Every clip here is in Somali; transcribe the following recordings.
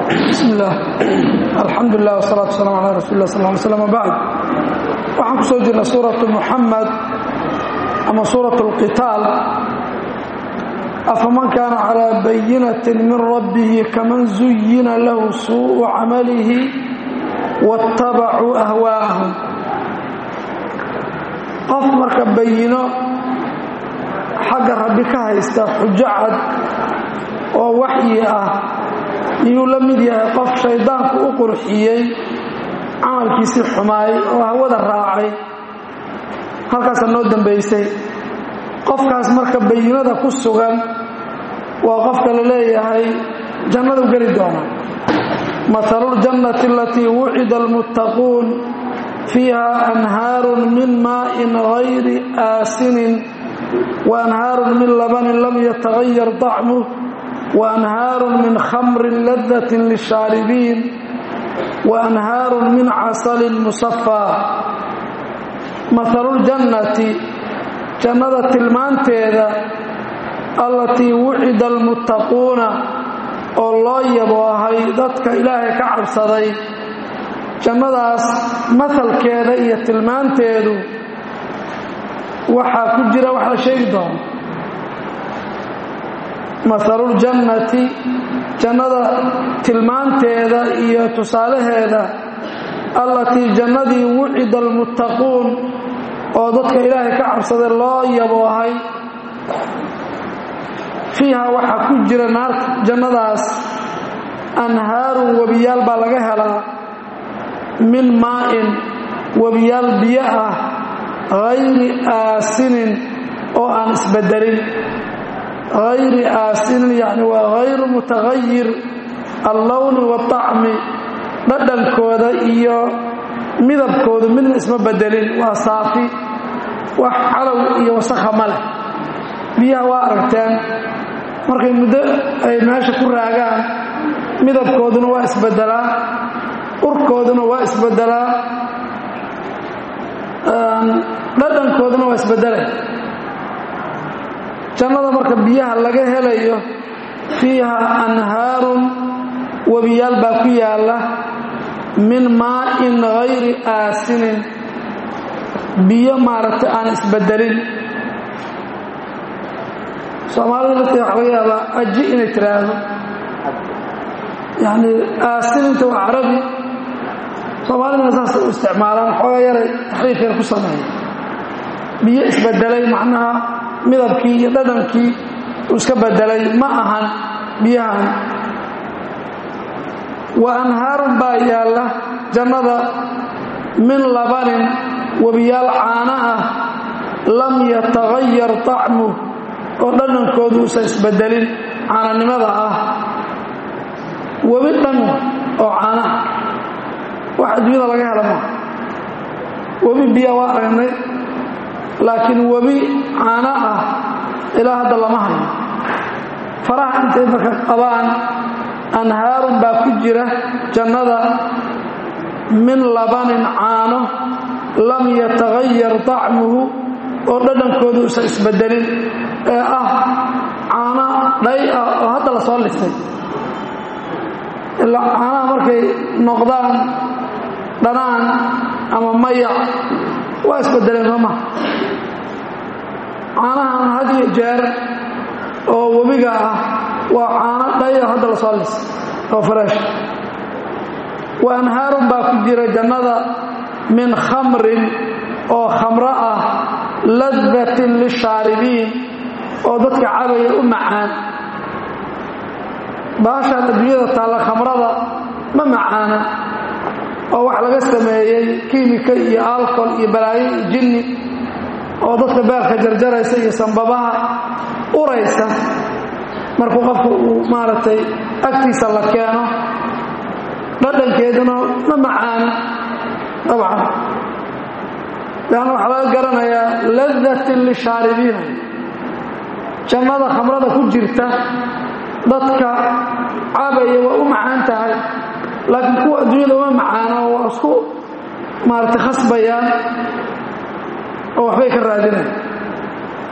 bismi illaah alxamdu lilah wsalaatu waslaam ala rasuuli lah sal ly slam wbacd waxaan ku soo jirnay suuratu muxamed ama suurat اlqitaal afaman kaana calىa bayinati min rabbihi kaman zuyina lahu suuءu camalihi waاtabacuu ahwaa'ahum qof marka bayino xagga rabbi ka haysta xujo cad oo waxyi ah iyuu la mid yahay qof shayddaanku u qurxiyey camalkiisii xumaay oo hawada raacay halkaasaa noo dambaysay qofkaas marka bayinada ku sugan waa qofka la leeyahay jannadu geli doona mathaluljannati alatii wucida almuttaquun fiiha anhaarun min maa'in hayri aasinin wa anhaarun min labanin lam yatagayar طacmuh وأnhاar min khamr ladaة للشhaaribiin وأnhاar min casl musafى mahalu اljannati jannada tilmaanteeda allatii wucida اlmuttaquuna oo loo yaboohay dadka ilaahay ka cabsaday jannadaas mahalkeeda iyo tilmaanteedu waxaa ku jira wax la sheegi doono mahaluljannati jannada tilmaanteeda iyo tusaalaheeda allatii jannadii wucida almuttaquun oo dadka ilaahay ka cabsaday loo yaboohay fiiha waxaa ku jira naarta jannadaas anhaarun webiyaal baa laga helaa min maa'in webiyaal biyo ah hayri aasinin oo aan isbeddelin hayri aasinin yacni waa hayru mutagayir allowni waطacmi dhadhankooda iyo midabkoodu midna isma bedelin waa saafi wax calow iyo wasakha ma leh biyaha waa aragteen markay muddo ay meesha ku raagaan midabkooduna waa isbedelaa urkooduna waa isbedelaa dhadhankooduna waa isbedelay jannada marka biyaha laga helayo fiiha anhaarun webiyaal baa ku yaalla min maa'in hayri aasinin biyo maaragtay aan isbedelin soomaalida lafteeda waxa laga yaabaa aji inay tiraahdo yacni aasininta waa carabi soomaalidana saasay u isticmaalaan xooga yaray taxriifkeeda ku sameeya biyo isbedelay macnaha midabkii iyo dhadhankii uu iska bedelay ma ahan biyahan wa anhaarun baa yaalla jannada min labanin webiyaal caano ah lam yatagayar طacmuh oo dhadhankoodu uusan isbedelin caananimada ah webi dhan oo caana wax adduunyada laga hela maa webi biyaa waa aragnay laakiin webi caano ah ilaa hadda lama hayo faraha intay marka qabaan anhaarun baa ku jira jannada min labanin caano lam yatagayar طacmuhu oo dhadhankoodu uusan isbedelin ee ah caano dhay ah oo hadda la soo lisay ilaa caanaha markay noqdaan dhanaan ama mayac waa isbedeleen sooma caanahan had iyo jeer oo webiga ah waa caano dhaya hadda la soo lisay oo fareesh wa anhaarun baa ku jira jannada min khamrin oo khamro ah ladatin lishaaribiin oo dadka cabaya u macaan baashaan adduunyada taalla khamrada ma macaana oo wax laga sameeyey kiimika iyo alcol iyo balaayo iyo jinni oo dadka beerka jarjaraysa iyo sambabaha uraysa markuu qofku uu maaragtay agtiisa la keeno dhadhankeeduna ma macaana dabcan leanna waxaa laga garanayaa ladatin lishaaribiina jannada khamrada ku jirta dadka cabaya waa u macaan tahay laakiin kuwa adduunyada uma macaano waa isku maaragtay khasbayaan oo waxbay ka raadinayan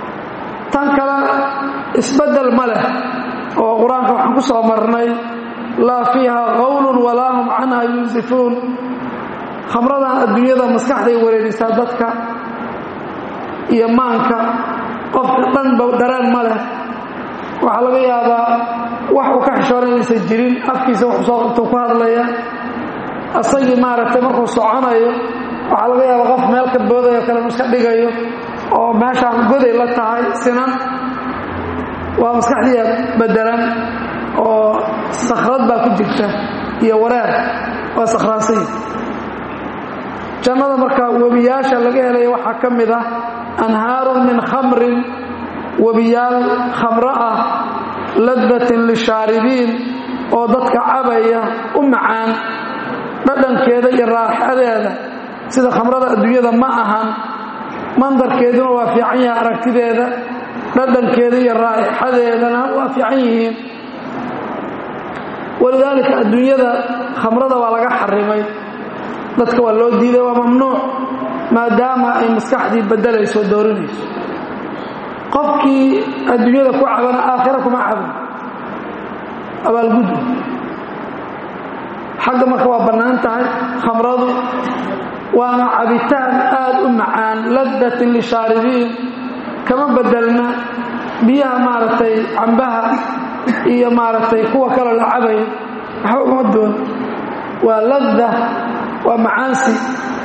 tan kale isbeddel ma leh oo qur-aanka waxaan ku soo marnay laa fiiha qawlun walaa hum canha yunsifuun khamradan adduunyada maskaxday wareerisaa dadka iyo maanka qofka dhanba dareen ma leh waxaa laga yaabaa wax uu ka xishoona inaysan jirin afkiisa wax soo qabtuu ku hadlaya asagii maaragtay markuu soconayo waxaa laga yaabaa qof meel ka boodayo kale nu iska dhigayo oo meeshaan goday la tahay sinan waa maskaxdiia bedelan oo sakhrad baa ku jirta iyo wareer waa sakhraansayi jannada marka webiyaasha laga helaya waxaa ka mid ah anhaarun min khamrin webiyaal khamro ah ladatin lishaaribiin oo dadka cabaya u macaan dhadhankeeda iyo raaxadeeda sida khamrada adduunyada ma ahan mandarkeeduna waa fiican yahay aragtideeda dhadhankeeda iyo raaixadeedana waa fiican yihiin walidaalika adduunyada khamrada waa laga xarimay dadka waa loo diiday waa mamnuuc maadaama ay maskaxdii bedelayso o doorinayso qofkii adduunyada ku cabana aakhira kuma cabo abaalguddu xagga marka waa bannaan tahay khamradu waana cabitaan aad u macaan ladatin lishaaribiin kama bedelna biyaha maaragtay cambaha iyo maaragtay kuwa kaloo la cabayo waxba uma doon waa ladda waa macaansi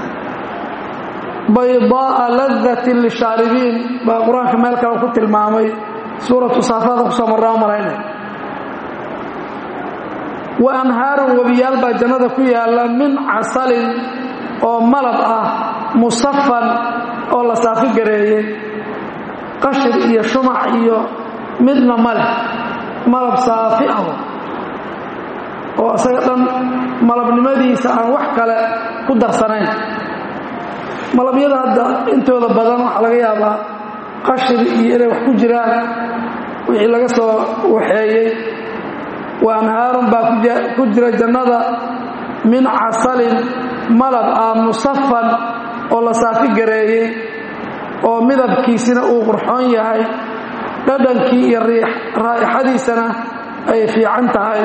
baydaaa ladatin lishaaribiin baa qur-aanka meel kale ku tilmaamay suuratu saafaada kusoo marraa malaynay wa anhaarun webiyaal baa jannada ku yaalla min casalin oo malab ah musafan oo la saafi gareeyey qashir iyo shumac iyo midna maleh malab saafi ah oo isaga dhan malabnimadiisa aan wax kale ku darsanayn malabyada hadda intooda badan waxaa laga yaabaa qashir iyo inay wax ku jiraan wixii laga soo waxeeyey wa anhaarun baa ku jira jannada min casalin malab ah musafan oo la saafi gareeyey oo midabkiisina uu qurxoon yahay dhadhankii iyo raa'ixadiisana ay fiican tahay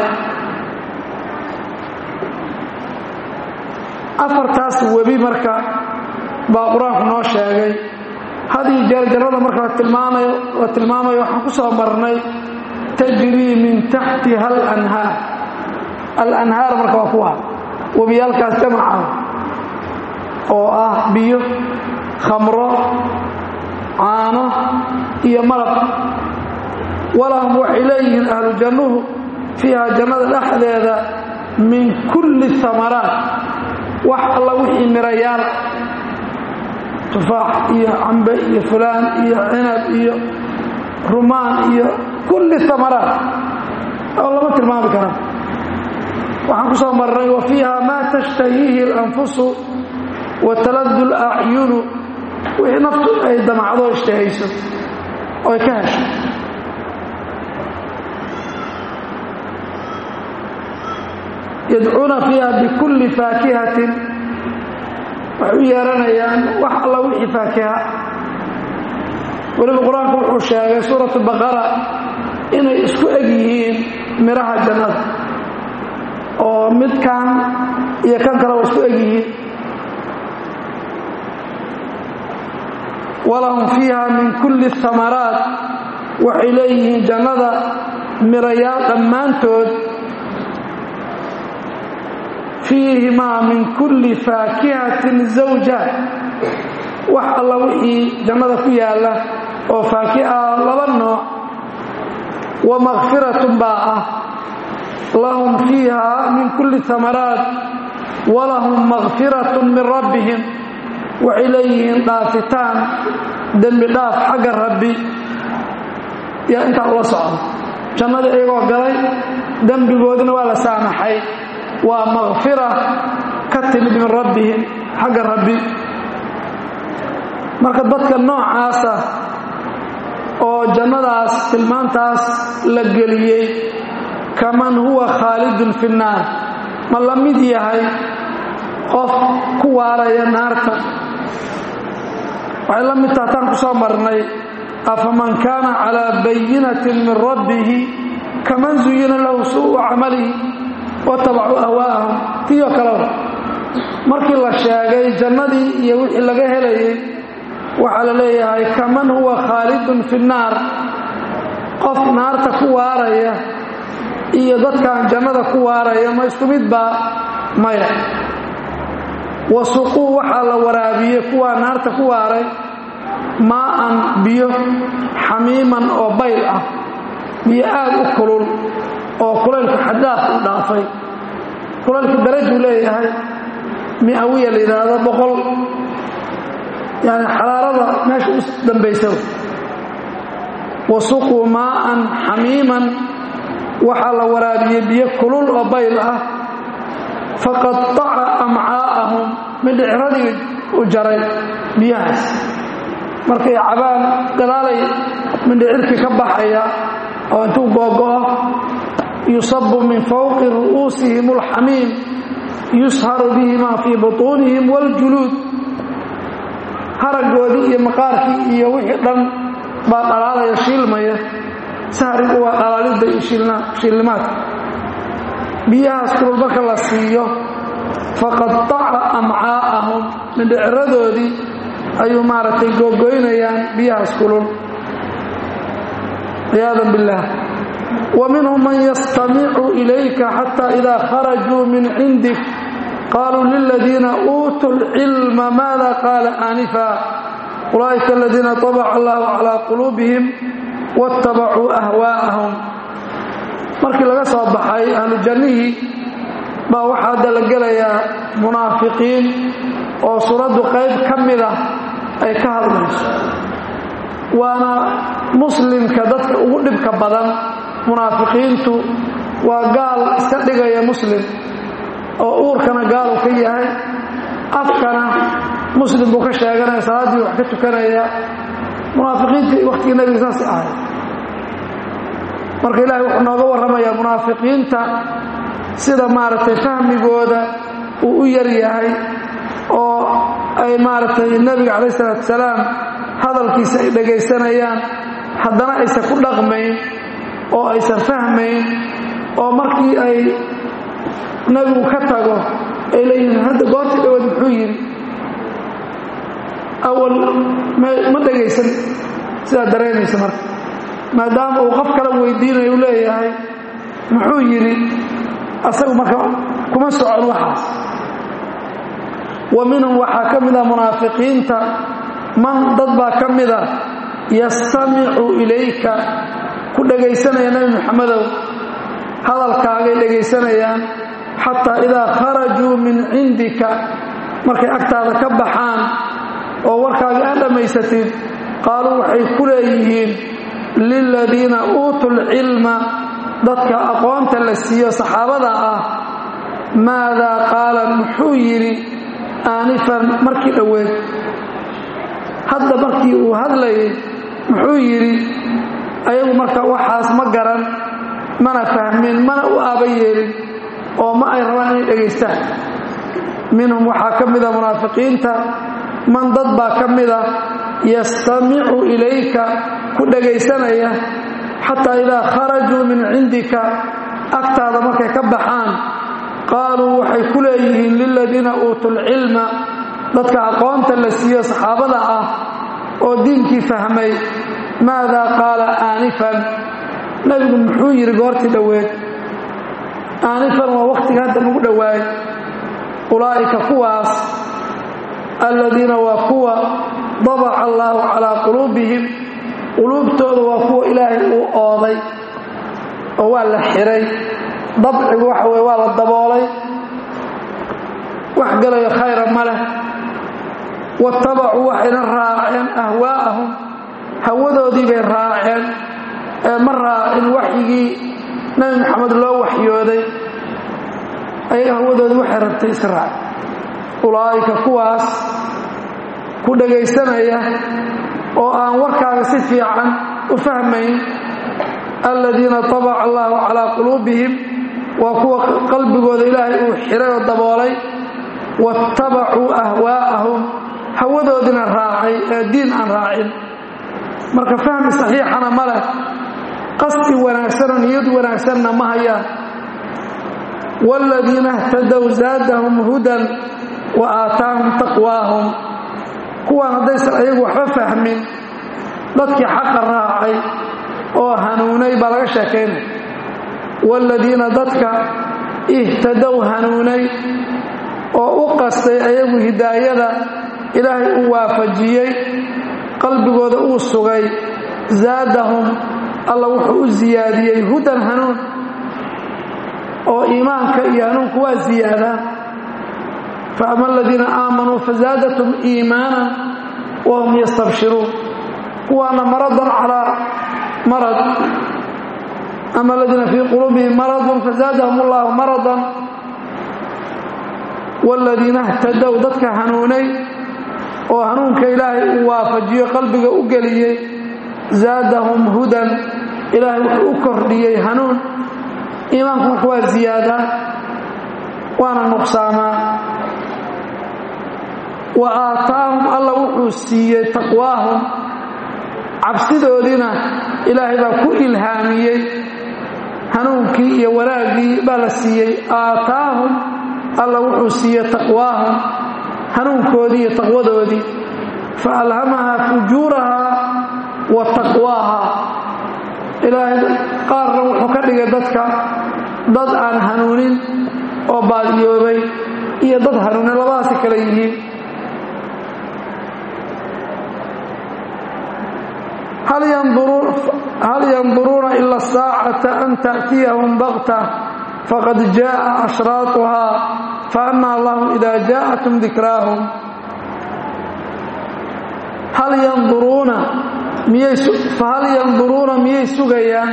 afartaas webi marka baa qur-aanku noo sheegay hadii jeer jannada marka la tilmaamayo la tilmaamayo waxaan ku soo marnay tajrii min taxtiha alanhaar alanhaar marka waa kuwa webiyaalkaas jamaca oo ah biyo khamro caano iyo malab walahum waxay leeyihiin ahlu jannuhu fiiha jannada dhexdeeda min kulli amaraat wax alla wixii mirayaal tufaax iyo cambe iyo fulaan iyo cinab iyo rumaan iyo kulli amaraat oo lama tilmaami kara waxaan ku soo marnay wa fiiha maa tashtahiihi اlanfusu wa taladu اlacyunu wixii naftu ay damacdo ishtahayso oo ay ka hesho yadcuuna fiiha bikulli faakihatin waxay u yeeranayaan wax alla wixii faakiha weliba qur-aanku wuxuu sheegay suuratu baqara inay isku eg yihiin midhaha jannada oo midkan iyo kan kale waa isku eg yihiin walahum fiiha min kulli amaraat waxay leeyihiin jannada mirayaal dhammaantood fiihimaa min kulli faakihatin zawjaan wax alla wixii jannada ku yaalla oo faakiha laba nooc wa makfiratun baa ah lahum fiiha min kulli amaraat walahum makfiratun min rabbihim waxay leeyihiin dhaafitaan dembi dhaaf xagga rabbi yaa intaa ula socda jannada iyagoo galay dembigoodina waa la saamaxay waa makfira ka timid min rabbihim xagga rabbi marka dadka noocaasa oo jannadaas tilmaantaas la geliyey kaman huwa khaalidun fi nnaar ma la mid yahay qof ku waaraya naarta waxay la mid taha taan ku soo marnay afaman kaana calaa bayinatin min rabbihi kaman zuyina lahu suu'u camalihi watabacuu ahwaa'ahum tiyo kaleba markii la sheegay jannadii iyo wixii laga helayay waxaa la leeyahay kaman huwa khaalidun fi nnaar qof naarta ku waaraya iyo dadkaan jannada ku waaraya ma isku mid baa maya wasuquu waxaa la waraabiyey kuwaa naarta ku waaray maa'an biyo xamiiman oo bayl ah biyo aad u kulul oo kulaylku xadaaf u dhaafay kulaylku darajuu leeyahay mi'awiya la yidhaahdo boqol yani xaraarada meesha u dambaysa wasuquu maa'an xamiiman waxaa la waraabiyey biyo kulul oo bayl ah faqataca amcaa'ahum midhicradii u jaray biyahaas markay cabaan gadaalay mindhicirkii ka baxaya oo intuu googo'o yusabu min fawqi ru'uusihim alxamiim yusharu bihima fii butuunihim waاljuluud haraggoodii iyo maqaarkii iyo wixii dhan baa dhalaalaya shiilmaya sahrigu waa dhalaalidda iyo shiilnimaadka biyahaas kulul marka la siiyo faqataca amcaa'ahum mindhiciradoodii ayuu maaragtay googoynayaan biyahaas kulul ciyaadan biاllah wa minhum man yastamicu ilayka xata ida kharajuu min cindik qaluu liladiina uutuu اlcilma maada qaala aanifa ulaa'ika aladiina طabaca allahu calaa quluubihim waاtabacuu ahwaa'ahum markii laga soo baxay ahlu jannihii baa waxaa hadda la gelayaa munaafiqiin oo suuraddu qayb ka mid ah ay ka hadlayso waana muslimka dadka ugu dhibka badan munaafiqiintu waa gaal iska dhigaya muslim oo uurkana gaalu ka yahay afkana muslim buu ka sheeganaya salaaddii wax ka tukanaya munaafiqiintii wakhtigii nebiga saasay ahay marka ilaahay wuxuu nooga warramayaa munaafiqiinta sida maaragtay fahmigooda uu u yar yahay oo ay maaragtay nebiga calayh salaatu salaam hadalkiisa ay dhegaysanayaan haddana aysan ku dhaqmayn oo aysan fahmayn oo markii ay nebigu ka tago ay leeyihiin hadda goortii dhawaad muxuu yidhi awal ma dhegaysan sidaa dareemaysa marka maadaama uu qof kala weydiinayo u leeyahay muxuu yidhi asagu marka kuma socon waxaas wa minhum waxaa ka mid a munaafiqiinta man dad baa ka mida yastamicu ilayka ku dhegaysanaya nebi muxamedow hadalkaagay dhegaysanayaan xataa idaa kharajuu min cindika markay agtaada ka baxaan oo warkaaga aad dhammaysatid qaaluu waxay ku leeyihiin liladiina uutuu lcilma dadka aqoonta la siiyo saxaabada ah maadaa qaala muxuu yidhi aanifan markii dhoweed hadda markii uu hadlayay muxuu yidhi ayagu marka waxaas ma garan mana fahmin mana u aaba yeelin oo ma ay rabaan inay dhegaystaan minhum waxaa ka mida munaafiqiinta man dad baa ka mida yastamicu ilayka ku dhegaysanaya xataa idaa kharajuu min cindika agtaada markay ka baxaan qaaluu waxay ku leeyihiin liladiina uutuu lcilma dadka aqoonta la siiyo saxaabada ah oo diinkii fahmay maadaa qaala aanifan nebigu muxuu yidhi goortii dhoweed aanifan waa wakhtiga hadda lagu dhowaay ulaa'ika kuwaas alladiina waa kuwa dabaca allaahu calaa quluubihim quluubtooda waa kuwa ilaahay uu ooday oo waa la xiray dabcigu waxa weye waa la daboolay wax galayo khayra ma leh watabacuu waxayna raaceen ahwaa'ahum hawadoodii bay raaceen ee ma raacin waxyigii nebi moxamed loo waxyooday ayaga hawadoodii waxay rabtay iska raaceen ulaa'ika kuwaas ku dhegaysanaya oo aan warkaaga si fiican u fahmayn aladiina tabaca allaahu calaa quluubihim waa kuwa qalbigooda ilaahay uu xiray oo daboolay waattabacuu ahwaa'ahum hawadoodina raacay ee diin aan raacin marka fahmi saxiixana ma leh qasdi wanaagsano niyad wanaagsanna ma hayaan waaladiina htadow zaadahum hudan wa aataahum taqwaahum kuwaan haddaysan ayagu waxba fahmin dadkii xaqa raacay oo hanuunay baa laga sheekaynaya waaladiina dadka ihtadow hanuunay oo u qastay ayagu hidaayada ilaahay u waafajiyey qalbigooda uu sugay zaadahum alla wuxuu u siyaadiyey hudan hanuun oo iimaanka iyo hanuunku waa ziyaadaan faama aladiina aamanuu fazaadatum iimaanan wahum yastabshiruun kuwaana maradan calaa marad ama aladiina fii quluubihim maradun fazaadahum allahu maradan waaladiina htadow dadka hanuunay oo hanuunka ilaahay uu waafajiyo qalbiga u geliyey zaadahum hudan ilaahay wuxuu u kordhiyey hanuun iimaanku marka waa ziyaadaa waana nuqsaamaa wa aataahum alla wuxuu siiyey taqwaahum cabsidoodiina ilaahay baa ku ilhaamiyey hanuunkii iyo wanaaggii baa la siiyey aataahum alla wuxuu siiyey taqwaahum hanuunkoodii iyo taqwadoodii fa alhamahaa fujuurahaa wa taqwaahaa ilaahay qaarna wuxuu ka dhigay dadka dad aan hanuunin oo baadiyoobay iyo dad hanuunin labadaasi kale yihiin hal yanduruuna ila asaacata an ta'tiyahum bakta faqad jaءa ashraatuhaa faannaa lahum ida jaaءatum dikraahum hal yanduruuna fahal yanduruuna miyay sugayaan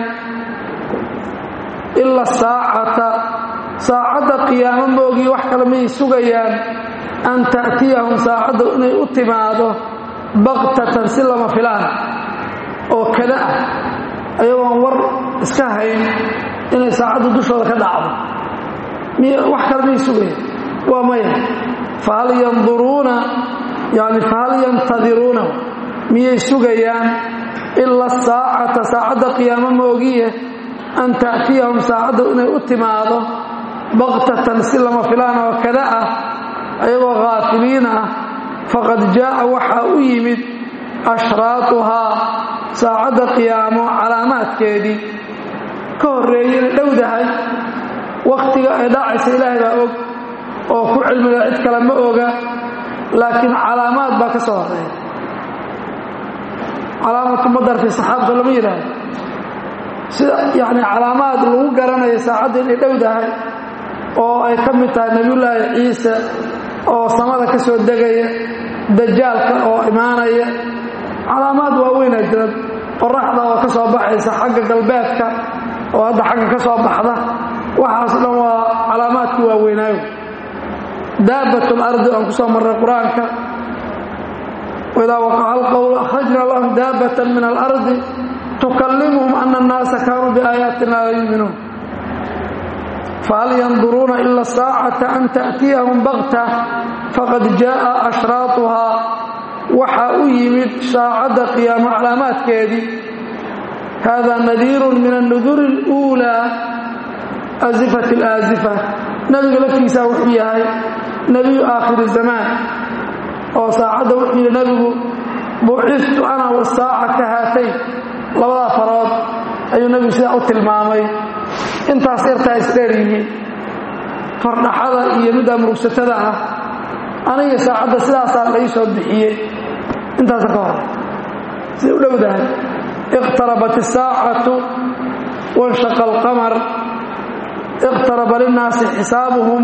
ila saacata saacadda qiyaamo moogii wax kale miyay sugayaan an ta'tiyahum saacadda inay u timaado baktatan si lama filaan oo kada ah ayagoon war iska hayn inay saacaddu dushooda ka dhacdo wax kale miyay sugayaan waa maya fahal yanduruuna yani fahal yantadiruuna miyay sugayaan ila saacata saacadda qiyaamo moogiye an ta'tiyahum saacaddu inay u timaado baktatan si lama filaan oo kada ah ayagoo khaafiliin ah faqad jaa'a waxaa u yimid ashraatuhaa saacadda qiyaamo calaamaadkeedii ka horreeyey inay dhowdahay wakhtiga ay dhacaysa ilaahay baa og oo ku cilmiga cid kale ma oga laakiin calaamaad baa ka soo horreeya calaamatu madarkii saxaabta lama yidhaahdo sida yacni calaamaad lagu garanayo saacadda inay dhowdahay oo ay ka mid tahay nebiyullaahi ciise oo samada ka soo degaya dajaalka oo imaanaya calaamaad waaweynaa jira qoraxda oo ka soo baxaysa xagga galbeedka oo hadda xagga ka soo baxda waxaas dhan waa calaamaadkii waaweynaayo daabatul ardi aan ku soo marray qur-aanka waidaa waqaca alqowl akhrajna lahum daabatan min alardi tukallimuhum ana annaasa kaanuu biaayaatina laa yuuminuun fahal yanduruuna ila saacata an ta'tiyahum bakta faqad jaa'a ashraatuhaa waxaa u yimid saacadda qiyaamo calaamaadkeedii hada nadiirun min annuduri اluulaa asifat alaasifa nebiga laftiisaa wuxuu yahay nebiyu aakhiri zamaan oo saacadda wuxuu yidhi nebigu buciftu ana wasaaca ka haatayn labadaa farood ayuu nebigu sidaa u tilmaamay intaas yartaa isdheer yihiin fardhaxada iyo middaa murugsatada ah aniga saacadda sidaasaa lai soo bixiyey intaasa ka hor siday u dhowdahay iqtarabat isaacatu wanshaqa alqamar iqtaraba linnaasi xisaabuhum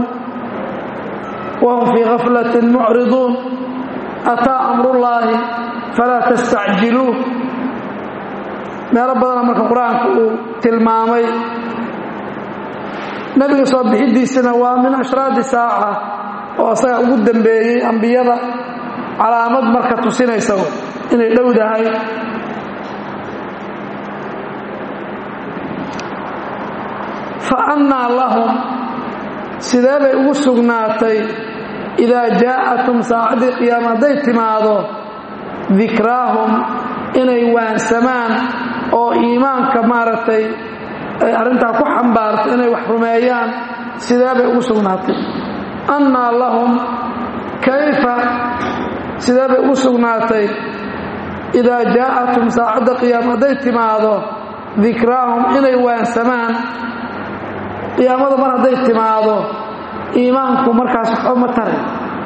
wahum fii gaflatin mucriduun ataa amrullaahi falaa tastacjiluuh meelo badana marka qur-aanku uu tilmaamay nebiga soo bixiddiisana waa min ashraadi saaca oo isaga ugu dambeeyey ambiyada calaamad marka tusinaysa inay dhowdahay fa annaa lahum sidee bay ugu sugnaatay idaa jaa'atum saacaddii qiyaama hadday timaado dikraahum inay waansamaan oo iimaanka maaragtay ay arrintaa ku xambaarto inay wax rumeeyaan sidee bay ugu sugnaatay annaa lahum kayfa sidee bay ugu sugnaatay idaa jaa'atum saacadda qiyaama hadday timaado dikraahum inay waansamaan qiyaamada mar hadday timaado iimaanku markaas waxba ma taray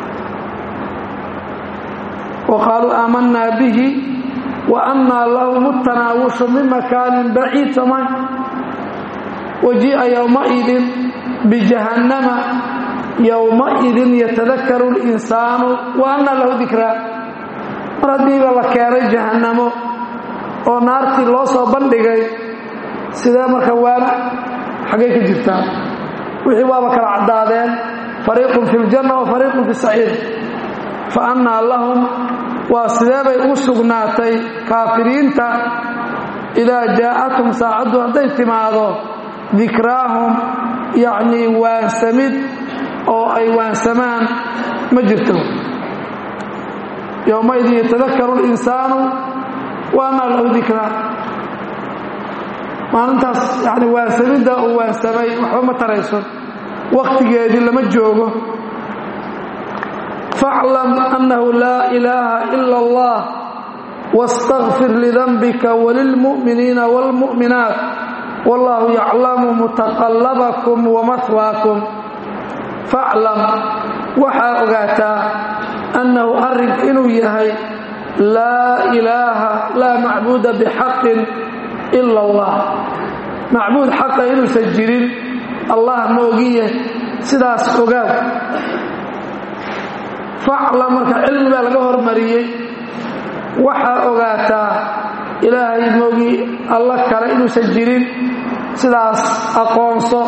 wa qaaluu aamanaa bihi wa annaa lahum اtanaawushu min makaanin baciid sooma wajii'a yowmaidin bijahannama yowmaidin yatadakaru اlinsaanu wa annaa lahu dikraa mar haddiiba la keenay jahannamo oo naartii loo soo bandhigay sidee marka waana xaggay ka jirtaa wixii waaba kala caddaadeen fariiqun fi ljanna wa fariiqun fi saciir fa annaa lahum waa sidee bay ugu sugnaatay kaafiriinta idaa jaa'atum saacaddu hadday timaado dikraahum yacnii waansamid oo ay waansamaan ma jirto yowmaidin yatadakaru اlinsaanu wa annaa lahu dikraa maalintaas yani waansamidda uu waansamay waxba ma tarayso wakhtigeedii lama joogo faaclam annahu laa ilaaha ila allah wastakfir lidanbika walilmu'miniina wاlmu'minaat wallahu yaclamu mutaqallabakum wamahwaakum faclam waxaa ogaataa annahu arrinku inuu yahay laa ilaaha laa macbuuda bixaqin ila allah macbuud xaqa inuusan jirin allah moogiye sidaas ogaad faclam marka cilmi baa laga hormariyey waxaa ogaataa ilaahay moogi alla kale inuusan jirin sidaas aqoonso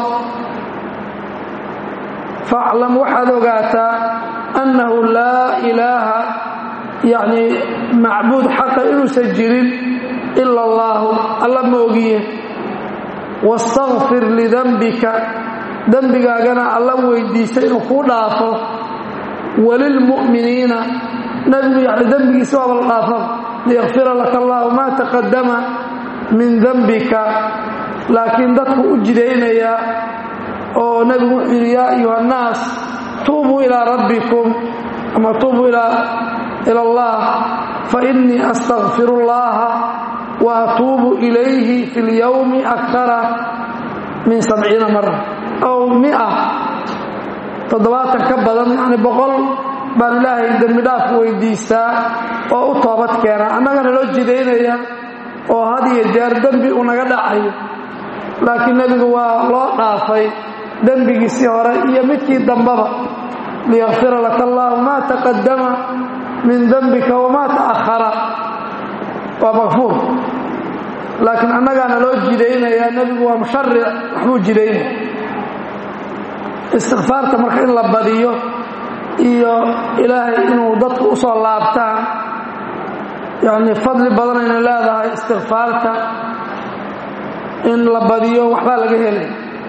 faclam waxaad ogaataa annahu laa ilaaha yacni macbuud xaqa inuusan jirin ila allaahu alla moogiye wastakfir lidanbika dembigaagana alla weydiista inuu kuu dhaafo walilmu'miniina nebigu yani dembigiisa waaba la dhaafaba liyakfira laka allaahu maa taqadama min dembika laakiin dadku u jidaynayaa oo nebigu wuxuu yidhi yaa ayuha annaas tuubuu ilaa rabbikum ama tuubuu ila allah fainii astakfiru اllaha wa atuubu ilayhi fi اlyowmi akara min sabciina mara ow mia toddobaatan ka badan yani boqol baan ilaahay dembi dhaaf weydiistaa oo u toobad keena annagana loo jidaynaya oo had iyo jeer dembi uu naga dhacayo laakiin nebigu waa loo dhaafay dembigiisii hore iyo midkii dambaba liyakfira laka allaahu maa taqadama min dembika wamaa ta'ahara waa makfuur laakiin annagaana loo jidaynayaa nebigu waa musharic waxbuu jidaynaya istikfaarta marka in la badiyo iyo ilaahay inuu dadku u soo laabtaan yacni fadli badanayna leedahay istikfaarta in la badiyo waxbaa laga helay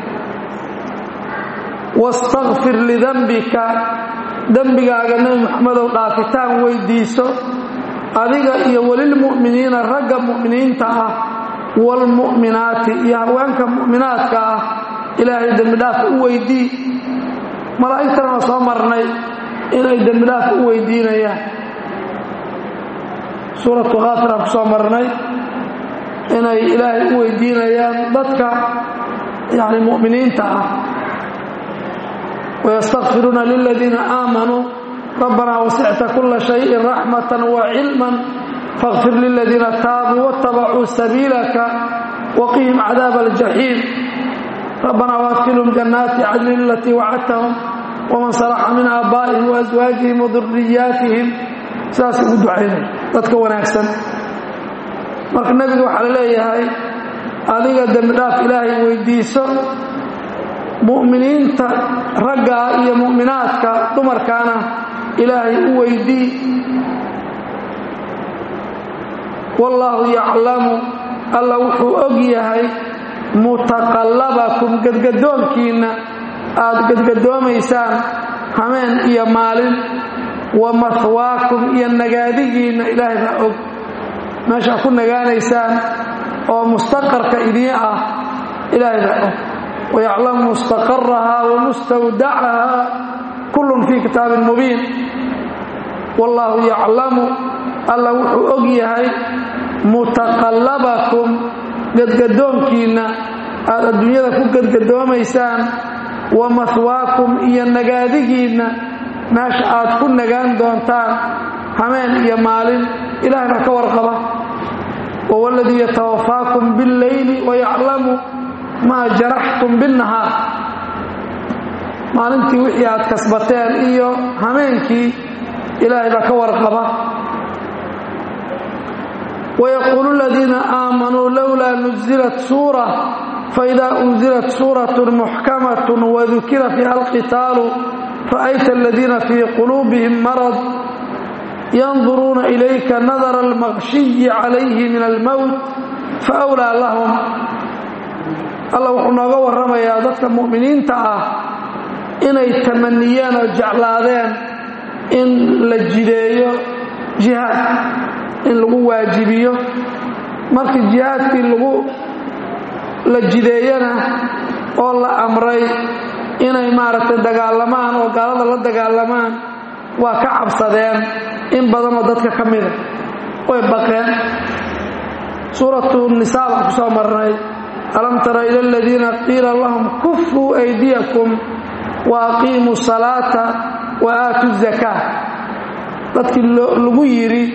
wastakfir lidembika dembigaaga nebi moxamedow dhaafitaan weydiiso adiga iyo welilmu'miniina ragga mu'miniinta ah waalmu'minaati iyo haweenka mu'minaadka ah ilaahay dembidhaaf u weydii malaa'igtana waa soo marnay inay dembidhaaf u weydiinayaan suuratu khaafiraan ku soo marnay inay ilaahay u weydiinayaan dadka yani mu'miniinta ah wayastakfiruuna liladiina aamanuu rabbanaa wasicta kula shayin raxmatan wa cilman faاkfir liladiina taabuu waاtabacuu sabiilaka waqihim cadaaba aljaxiim rabbanaa waadkilhum jannaati cadlin alatii wacadtahum waman salaxa min aabaa'ihim waaswaajihim waduriyaatihim sidaas ugu ducaynay dadka wanaagsan marka nebiga waxaa la leeyahay adiga dembidhaaf ilaahay weydiiso mu'miniinta raggaa iyo mu'minaadka dumarkaana ilaahay u weydii wallaahu yaclamu alla wuxuu og yahay mutaqallabakum gadgadoonkiinna aad gadgadoomaysaan hameen iyo maalin wa mahwaakum iyo nagaadigiinna ilaahay baa og meeshaa ku nagaanaysaan oo mustaqarka idiin ah ilaahay baa og wayaclamu mustaqaraha wamustawdacaha kullun fii kitaabin mubiin wallaahu yaclamu alla wuxuu og yahay mutaqallabakum gadgadoonkiinna aad adduunyada ku gadgadoomaysaan wa mahwaakum iyo nagaadigiinna meesha aad ku nagaan doontaan hameen iyo maalin ilahay baa ka warqaba wahuwa aladii yatawafaakum billeyli wayaclamu maa jaraxtum binnahaar maalintii wixii aad kasbateen iyo hameenkii ilaahay baa ka warqaba wayaquulu aladiina aamanuu lowlaa nuzilat suura faida unzilat suurat muxkamat wadukira fiiha alqitaalu ra'ayta aladiina fii quluubihim marad yanduruuna ilayka nadara almaqshiyi calayhi min almowt faawlaa lahum alla wuxuu nooga warramayaa dadka mu'miniinta ah inay tamaniyeen oo jeclaadeen in la jideeyo jihaad in lagu waajibiyo markii jihaadkii lagu la jideeyana oo la amray inay maaragtay dagaalamaan oo gaalada la dagaalamaan waa ka cabsadeen in badanoo dadka ka mida way baqeen suuratu nisaa baan ku soo marnay alam tara ila aladiina qiila lahum kufuu aydiyakum wa aqiimuu salaata wa aatu zakaa dadkii lagu yidhi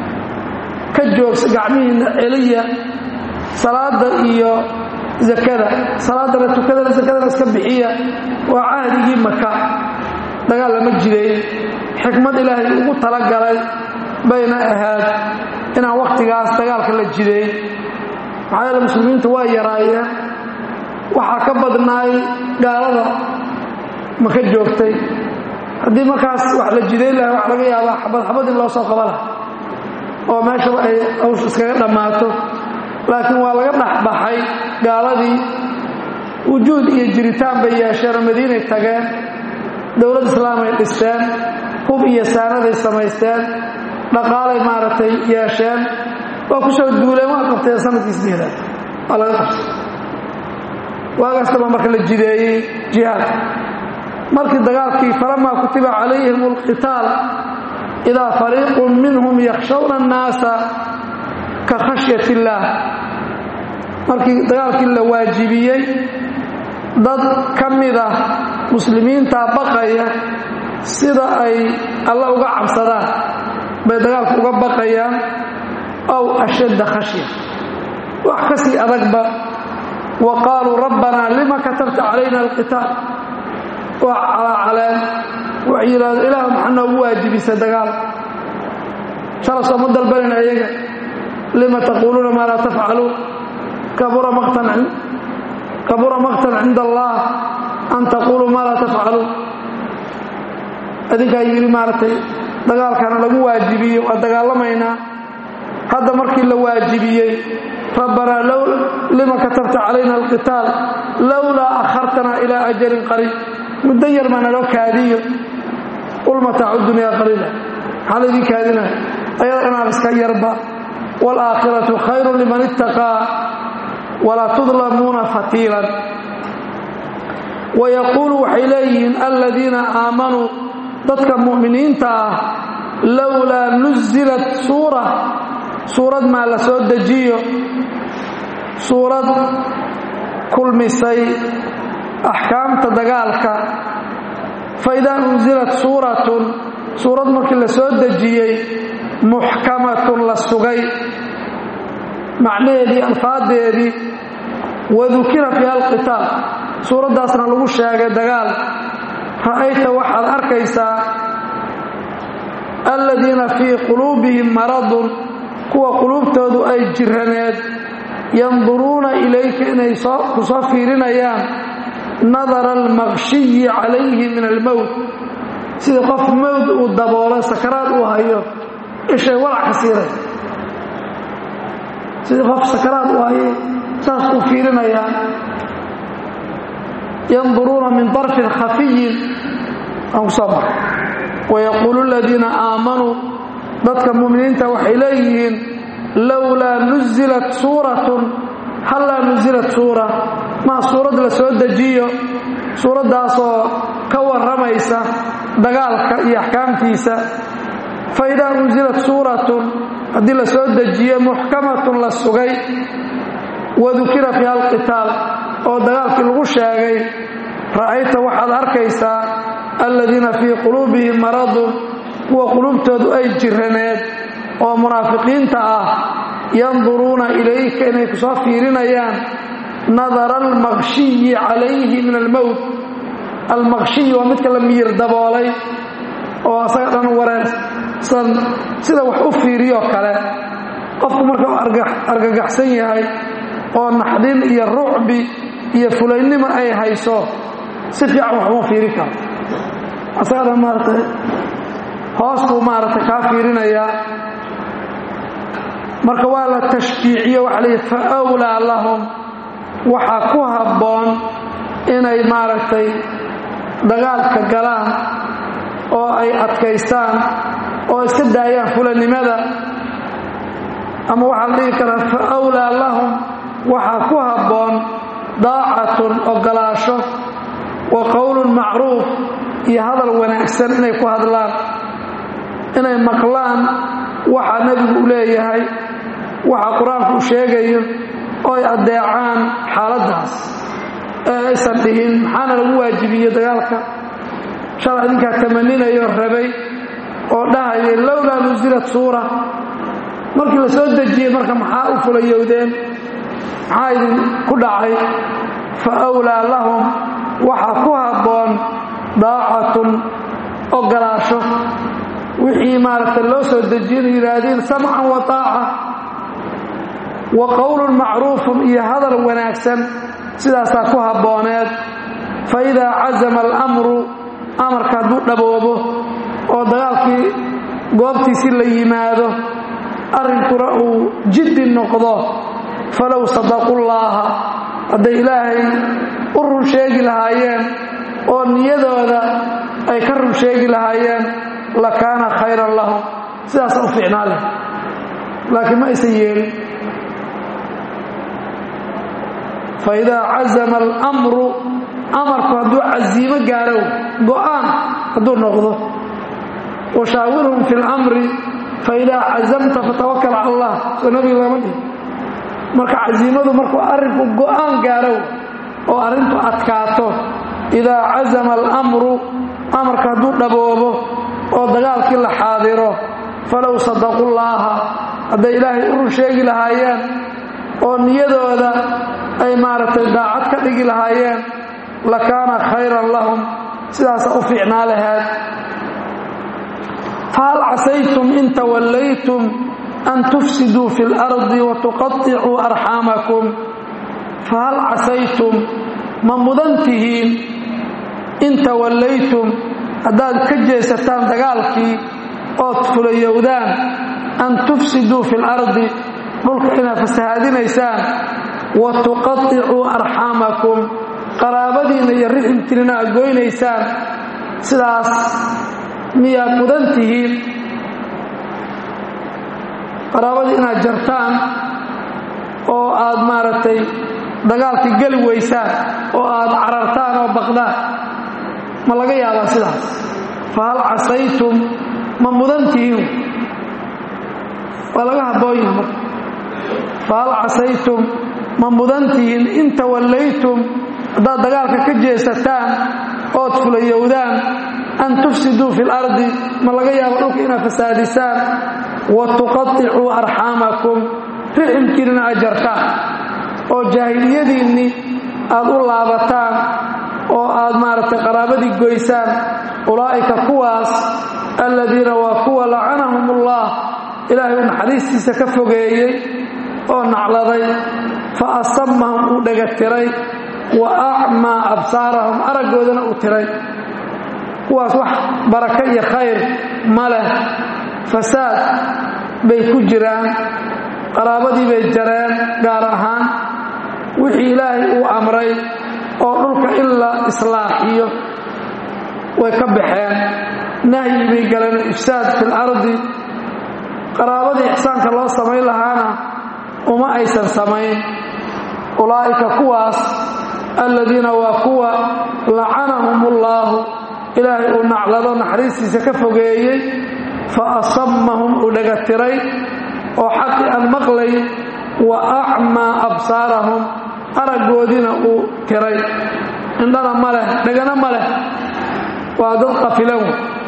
ka joogsa gacmihiinna celiya salaada iyo zakada salaadana tukadana zakadana iska bixiya waa cahdigii maka dagaal lama jiray xikmad ilaahay ugu talagalay bayna ahayd inaan wakhtigaas dagaalka la jiday maxaa yeele muslimiintu waa yaraayeen waxaa ka badnaay gaalada maka joogtay haddii markaas wax la jidayn laha wax laga yaabaa xabad xabad in loo soo qaba laha oo meeshaba ay hawsh iskaga dhammaato laakiin waa laga dhexbaxay gaaladii wujuud iyo jiritaan bay yeesheen oo madiinay tageen dowlad islaamay dhisteen hub iyo saanaday samaysteen dhaqaalay maaragtay yeesheen waa ku soo duuleen waa qabteen sanadkiis diilaad waa laga qabtay waagaastaba marka la jideeyey jihaad markii dagaalkii falamaa kutiba calayhim alqitaal idaa fariiqun minhum yakhshawna annaasa ka khashyat illaah markii dagaalkii la waajibiyey dad ka mida muslimiintaa baqaya sida ay alla uga cabsadaan bay dagaalka uga baqayaan ow ashadda khashya wax ka sii adagba wa qaaluu rabbanaa lima katabta calayna alqitaal waa calaacaleen waxay yidhahdeen ilaah maxaa noogu waajibisa dagaal shalasoo ma dalbanin ayaga lima taquuluuna maa laa tafcaluun kabura maqtan cinda allah an taquuluu maa laa tafcaluun adinkaa yidhi maaragtay dagaalkana lagu waajibiyo waa dagaalamaynaa hadda markii la waajibiyey rabbanaa lima katabta calayna alqitaal lowlaa akhartanaa ilaa ajalin qariib muddo yar baa naloo kaadiyo qul mataacu dunyaa qaliila maxaa laydin kaadinaya ayada inaan iska yarba waalaakhiratu khayrun liman ittaqaa walaa tudlamuuna fatiilan wayaquulu waxay leeyihiin aladiina aamanuu dadka mu'miniinta ah lowlaa nuzilat suura suurad maa la soo dejiyo suurad kulmisay axkaamta dagaalka faidaa unzilat suuratun suurad markii la soo dejiyey muxkamatun la sugay macnaheedii alfaadeedii wadukira fiiha alqitaal suuraddaasna lagu sheegay dagaal ra'ayta waxaad arkaysaa aladiina fii quluubihim maradun kuwa quluubtoodu ay jiraneed yanduruuna ilayka inay ku soo fiirinayaan nadara almaqshiyi calayhi min almowt sida qof mowd uu daboolo sakaraad uu hayo ishay walac ka siiray sidii qof sakaraad uu hayo saas uu fiirinayaa yanduruuna min darfin khafiyin aan ku soo mara wayaquulu aladiina aamanuu dadka mu'miniinta waxay leeyihiin lowlaa nuzilat suuratun hallaa nuzilat suura maa suurad la soo dejiyo suuraddaasoo ka warramaysa dagaalka iyo axkaamtiisa fa idaa unsilat suuratun haddii la soo dejiyo muxkamatun la sugay wadukira fiiha alqitaal oo dagaalkii lagu sheegay ra'ayta waxaad arkaysaa aladiina fii quluubihim maradun kuwa quluubtoodu ay jiraneed oo munaafiqiinta ah yanduruuna ilayka inay ku soo fiirinayaan nadara almaqshiyi calayhi min almowt almaqshiyi waa midka la miyir daboolay oo asaga dhan wareersan sida wax u fiiriyo kale qofku marka argagaxsan yahay oo naxdin iyo rucbi iyo fulaynimo ay hayso si fiican waxuma fiiri karo asaga dhan maaratay hoos buu maaragtay kaa fiirinayaa marka waa la tashjiiciyo waxa la yidhi fa wlaa lahum waxaa ku habboon inay maaragtay dagaalka galaan oo ay adkaystaan oo iska daayaan fulanimada ama waxaa la dhihi karaa fa wlaa lahum waxaa ku habboon daacatun ogolaasho wa qowlun macruuf iyo hadal wanaagsan inay ku hadlaan inay maqlaan waxaa nebigu u leeyahay waxa qur-aanku u sheegayo oo ay addeecaan xaaladdaas ee aysan dhihin maxaana lagu waajibiye dagaalka shala idinkaa tamaninayo rabay oo dhahayay lowlaa nusilat suura markii la soo dejiyey marka maxaa u fulayowdeen maxaa idin ku dhacay fa wlaa lahum waxaa ku habboon daacatun ogolaasho wixii maaragtay loo soo dejiye inu yidhaahdeen samcan wa taaca wa qowlun macruufun iyo hadal wanaagsan sidaasaa ku habbooneed fa idaa casama alamru amarka hadduu dhaboobo oo dagaalkii goobtiisii la yimaado arrinkuna uu jiddi noqdo falow sadaqullaaha hadday ilaahay u run sheegi lahaayeen oo niyadooda ay ka run sheegi lahaayeen la kaana khayran lahum sidaasa u fiicnaa leh laakiin ma aysan yeelin fa idaa casama alamru amarku hadduu casiimo gaarow go'aan hadduu noqdo washaawirhum fi lamri fa idaa cazamta fatawakal cala allah soo nabiga lama dhihi marka casiimadu markuu arrinku go'aan gaarow oo arrintu adkaato idaa casama alamru amarka hadduu dhaboobo oo dagaalkii la xaadiro falow sadaqullaaha hadday ilaahay u run sheegi lahaayeen oo niyadooda ay maaragtay daacad ka dhigi lahaayeen la kaana khayran lahum sidaasa u fiicnaa laheed fahal casaytum in tawallaytum an tufsiduu fi اlardi watuqaطicuu arxaamakum fahal casaytum ma mudan tihiin in tawallaytum haddaad ka jeesataan dagaalkii ood fulayowdaan an tufsiduu fi اlardi dhulka inaad fasahaadinaysaan wa tuqaطicuu arxaamakum qaraabadiinna iyo riximtiinna aad goynaysaan sidaas miyaad mudan tihiin qaraabadii inaad jartaan oo aad maaragtay dagaalkii geli weysaan oo aad carartaan oo baqdaan ma laga yaabaa sidaas fahal casaytum ma mudan tihiin waa laga habboon yaha marka fahal casaytum ma mudan tihiin in tawallaytum haddaad dagaalka ka jeesataan ood fulayowdaan an tufsiduu fi lardi ma laga yaabo dhulka inaad fasaadisaan wa tuqaطicuu arxaamakum riximkiinna aad jartaan oo jaahiliyadiinnii aad u laabataan oo aad maaragtay qaraabadii goysaan ulaa'ika kuwaas alladiina waa kuwa lacanahum ullah ilaahay uu naxariistiisa ka fogeeyey oo nacladay fa asamahum uu dhegatiray wa acmaa absaarahum araggoodana uu tiray kuwaas wax baraka iyo khayr ma leh fasaad bay ku jiraan qaraabadii bay jareen gaar ahaan wixii ilaahay uu amray oo dhulka in la islaaxiyo way ka baxeen nahyi bay galeen ifsaad fi lardi qaraabadii ixsaanka loo samayn lahaana uma aysan samayn ulaa'ika kuwaas aladiina waa kuwa lacanahum ullaahu ilaahay uu naclado naxariistiisa ka fogeeyey fa asammahum uu dhegatiray oo xaqi aan maqlay wa acmaa absaarahum araggoodiina uu tiray indhana ma leh dhegana ma leh waa dad qafilan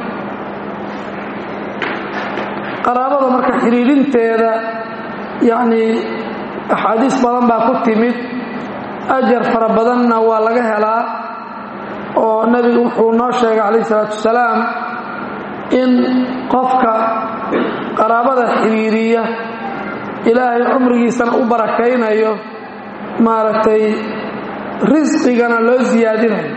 qaraabada marka xidhiidhinteeda yacnii axaadiis badan baa ku timid ajar fara badanna waa laga helaa oo nebigu wuxuu noo sheegay calayh isalaatu wasalaam in qofka qaraabada xidhiiriya ilaahay cumrigiisana u barakaynayo maaragtay risqigana loo siyaadinayo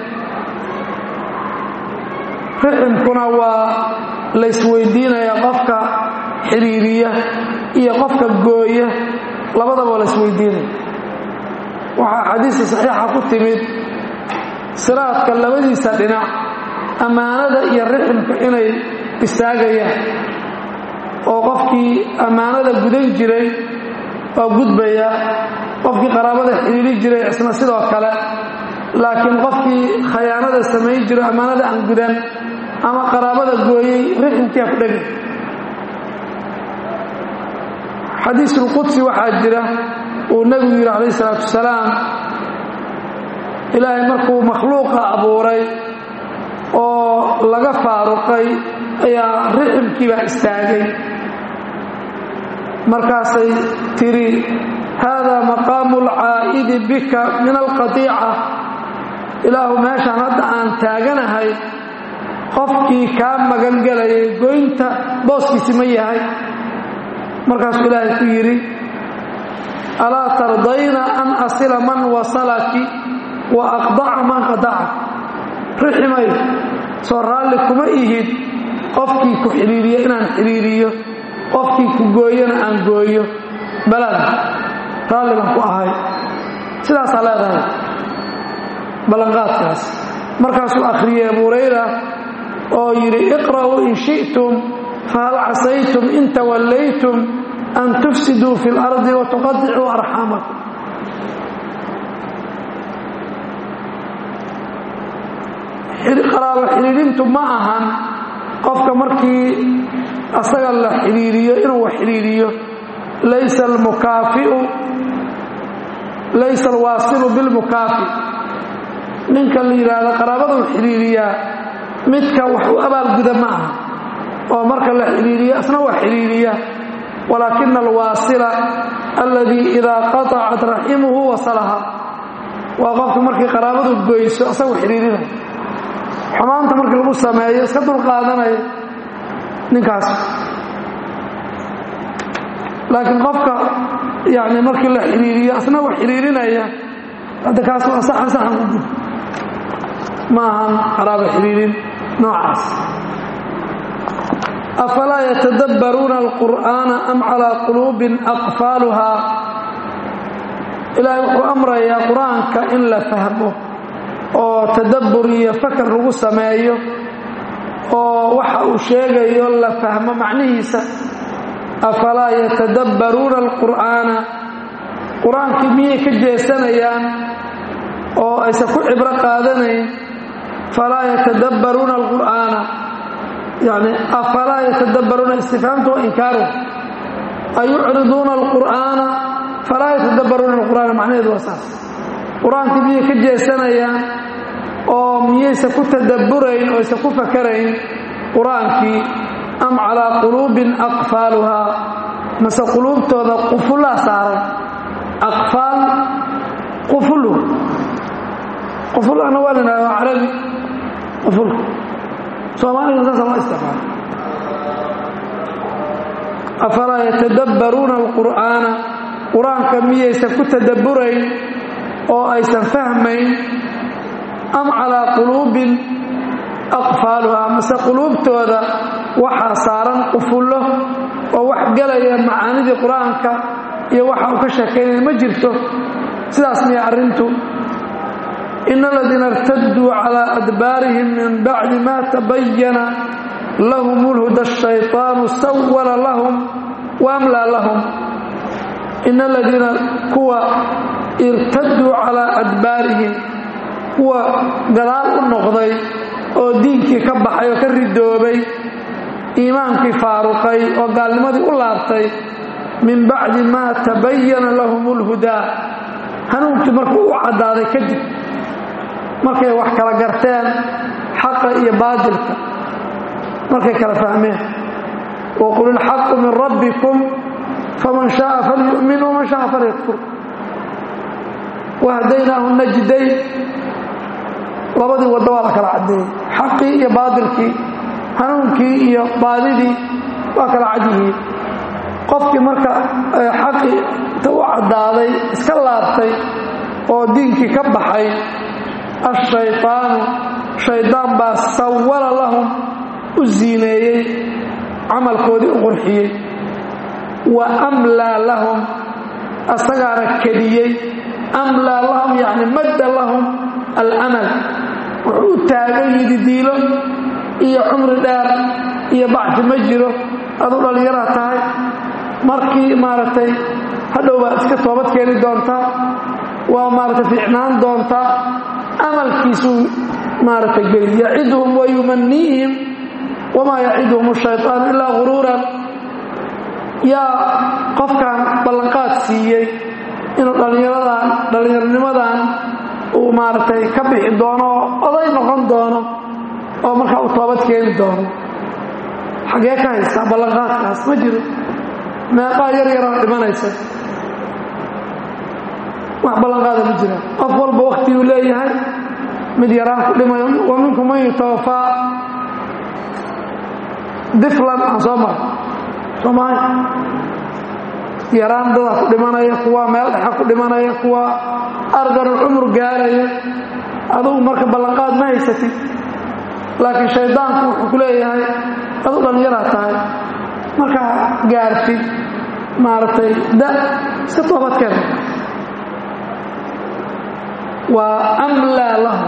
riximkuna waa laysweydiinaya qofka xidhiiriya iyo qofka gooya labadaba waa laysweydiinaya waxaa xadiista saxiixa ku timid siraadka labadiisa dhinac ammaanada iyo riximka inay istaagayaan oo qofkii ammaanada gudan jiray waa gudbaya qofkii qaraabada xidhiiri jiray isna sidoo kale laakiin qofkii khayaanada samayn jiro ammaanada aan gudan ama qaraabada gooyey riximkiia ku dhegay xadiisulqudsi waxaa jira uu nebigu yidhi calayh isalaatu wasalaam ilaahay markuu makhluuqa abuuray oo laga faaruqay ayaa riximkiibaa istaagay markaasay tidhi haadaa maqaamu alcaa'idi bika min alqatiica ilaahu meeshaan hadda aan taaganahay qofkii kaa magan gelayay goynta booskiisi ma yahay markaasuu ilaahay ku yidhi alaa tardayna an asila man wasalaki wa aqdaca man qadaca riximay soo raalli kuma ihid qofkii ku xidhiiriyo inaan xidhiiriyo qofkii ku gooyona aan gooyo balad raalli baan ku ahay sidaasaa leedahay ballanqaadkaas markaasuu akhriyey abu hurayra oo yidhi iqra'uu in shi'tum fahal casaytum in tawallaytum an tufsiduu fi اlardi watuqadicuu arxaamakum qaraabo xidhiidhintu ma ahan qofka markii asaga la xidhiiriyo inuu wax xidhiiriyo laysa almukaafiu laysa alwaasilu bilmukaafi ninka la yidhaahdo qaraabaduu xidhiiriyaa midka wax u abaalguda ma aha oo marka la xidhiiriyo isna waa xidhiiriya walaakina alwaasila alladii idaa qatacat raximuhu wasalaha waa qofka markii qaraabadu goyso isagu xidhiirinaya xumaanta markii lagu sameeyo iska dulqaadanaya ninkaas laakiin qofka yani markii la xidhiiriyo asna wax xidhiirinaya hadda kaas waa saxan saxan ku gud ma ahan qaraabo xidhiirin noocaas afalaa yatadabbaruuna alqur'aana am calaa quluubin aqfaaluhaa ilaahay wuxuu amrayaa qur-aanka in la fahmo oo tadabbur iyo fakar lagu sameeyo oo waxa uu sheegayo la fahmo macnihiisa afalaa yatadabbaruuna alqur'aana qur-aankii miyay ka jeesanayaan oo aysan ku cibro qaadanayn falaa yatadabbaruuna alqur'aana yani afalaa yatadabbaruuna istifhaamtu waa inkaaru ayucriduuna alqur'aana falaa yatadabbaruuna alqur'aana macnaheedu waa saas qur-aankii miyay ka jeesanayaan oo miyaysan ku tadabburayn oo aysan ku fakarayn qur-aankii am calaa quluubin aqfaaluhaa mase quluubtooda qufullaa saaran aqfaal qufulu qufullana waa la yidhahda waa carabi qufulka soomaaligana saasa loo isticmaala afalaa yatadabbaruuna alqur'aana qur-aanka miyaysan ku tadabburayn oo aysan fahmayn am calaa quluubin aqfaaluhaa mase quluubtooda waxaa saaran qufullo oo wax gelaya macaanidii qur-aanka iyo waxa uu ka sheekaynaya ma jirto sidaas miya arrintu ina aladiina irtaduu calaa adbaarihim min bacdi ma tabayana lahum ulhuda ashayطaanu sawala lahum waamlaa lahum ina aladiina kuwa irtaduu calaa adbaarihim kuwa gadaal u noqday oo diinkii ka baxay oo ka ridoobay iimaankii faaruqay oo gaalnimadii u laabtay min bacdi maa tabayana lahum اlhudaa hanuunkii markuu u caddaaday kadib markay wax kala garteen xaqa iyo baadilka markay kala fahmeen waqul ilxaqu min rabbikum faman shaaa falyu'min waman shaaa falyakfur wahdaynaahu najdayn labadii waddo waa la kala caddeeyey xaqii iyo baadilkii hanuunkii iyo baadidii waa kala cad yihiin qofkii marka xaqii inta u caddaaday iska laabtay oo diinkii ka baxay ashayطaanu shaydaan baa sawala lahum u siineeyey camalkoodii u qurxiyey wa amlaa lahum asagaana kediyey amlaa lahum yacni madda lahum alamal wuxuu u taagan yididiilo iyo cumri dheer iyo bacsi ma jiro aduu dhallinyaraa tahay markii maaragtay hadhow baad iska toobad keeni doontaa waa maaragtay fiicnaan doontaa amalkiisuu maaragtay geli yaciduhum wa yumaniihim wamaa yaciduhum ashayطaan ilaa guruuran yaa qofkan ballanqaad siiyey inuu dhallinyaradan dhallinyaronimadan uu maaragtay ka bixi doono oo oday noqon doono oo markaa uu toobad keeni doono xagee ka haystaa ballanqaadkaas ma jiro meeqaa yar yaraan dhimanaysa wax ballanqaada ma jira qof walba waktiguu leeyahay mid yaraan ku dhimayo wa minkum man yutawafaa diflan aan soo mara soomaali yaraan dadaa ku dhimanaya kuwa meel dhexa ku dhimanaya kuwa ardaru cumur gaaraya adugu marka ballanqaad ma haysatid laakiin shaydaanku wuxuu ku leeyahay adu dhallinyaraa tahay markaa gaartid maaragtay da iska toobadkeen waa amlaa lahum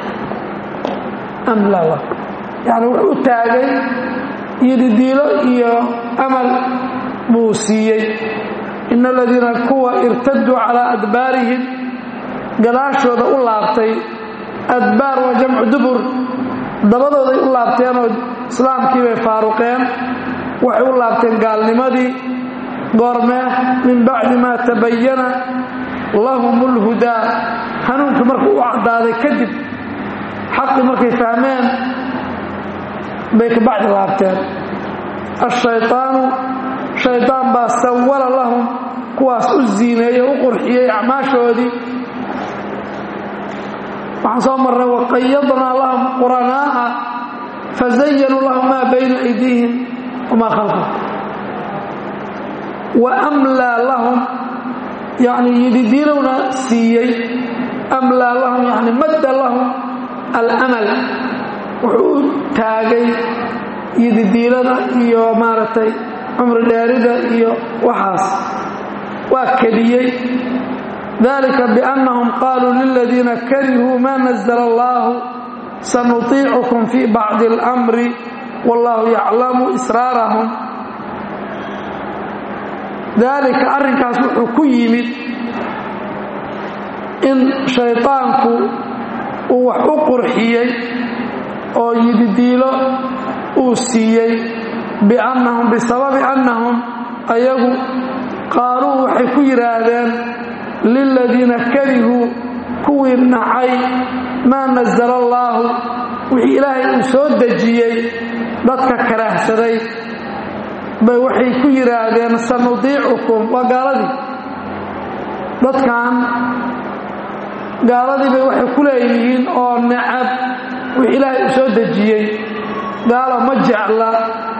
amlaa lahum yani wuxuu u taagay yididiilo iyo amal buu siiyey ina aladiina kuwa irtaduu calaa adbaarihim gadaashooda u laabtay adbaar waa jamcu dubur dabadooday u laabteenoo islaamkii bay faaruqeen waxay u laabteen gaalnimadii goormee min bacdi maa tabayana lahum اlhudaa hanuunkii markuu u caddaaday kadib xaqii markay fahmeen bay ka bacdi laabteen ashayطaanu shaydaan baa sawala lahum kuwaas u ziineeyey o u qurxiyey acmaashoodii waxaan soo marnay waqayadnaa lahum quranaa'a fazayanuu lahum maa bayna aydiihim wamaa khalfahum wa amlaa lahum yani yididiilowna siiyey amlaa lahum yani madda lahum alamal wuxuu u taagay yididiilada iyo maaragtay cumri dheerida iyo waxaas waa kediyey dalika biannahum qaaluu liladiina karihuu maa nazla allahu sanuطiicukum fii bacdi اlmri wallahu yaclamu israarahum daalika arrinkaas wuxuu ku yimid in shayطaanku uu wax u qurxiyey oo yididiilo uu siiyey biannahum bisababi annahum ayagu qaaluu waxay ku yidhaahdeen liladiina karihuu kuwii nacay maa nazala allaahu wixii ilaahay uu soo dejiyey dadka karaahsaday bay waxay ku yidhaahdeen sanudiicukum waa gaaladii dadkan gaaladii bay waxay ku leeyihiin oo necab wix ilaahay uu soo dejiyey gaalo ma jecla